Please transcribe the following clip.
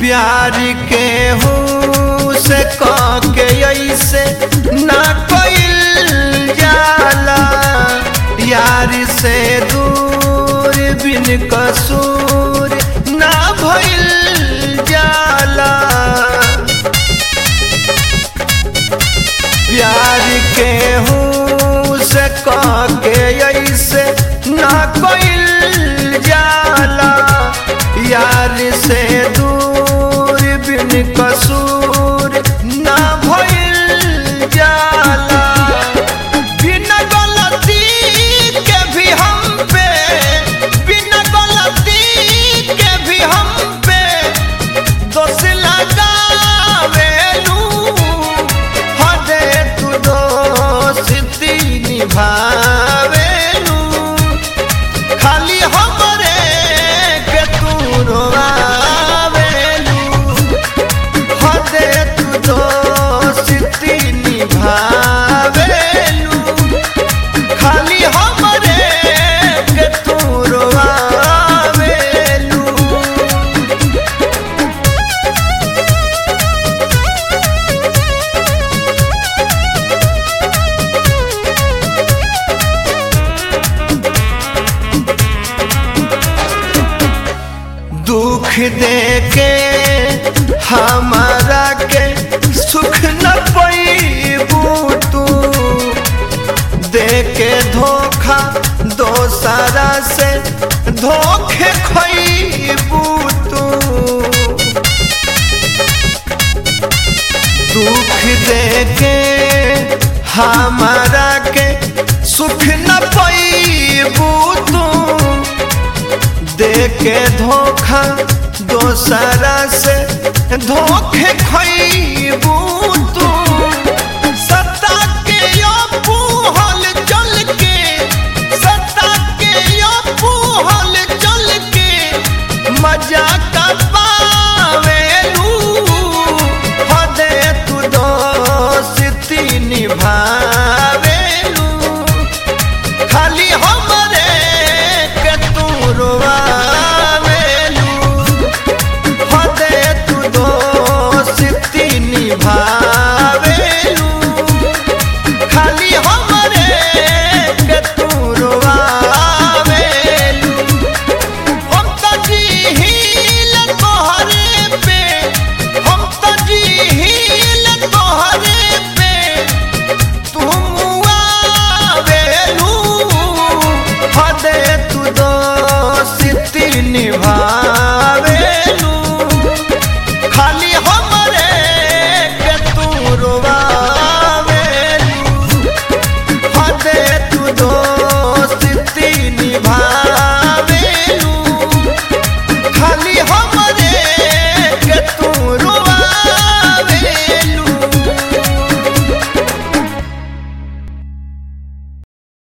प्यार के हूँ से कह के ऐसे ना कोई जाला यार से दूर बिन कसूर ना भइल जाला प्यार के हूँ से कह के ऐसे ना कोई जाला यार से दूर बिन कसूर ना भइल जाला बिना गलती के भी हम पे बिना गलती के भी हम पे दोष लगावेलू हदे तू दोस्ती निभावेलू खाली हमरे के तू रोआवेलू हदे तू दोस्ती निभावेलू खाली हमरे के तू रोआवेलू दुख दे के हमारा के सुख न पैबू तू दे के धोखा दोसरा से धोखे खैबू तू दुख दे के हमारा के सुख न पैबू तू दे के धोखा दोसरा से धोखे खैबू तू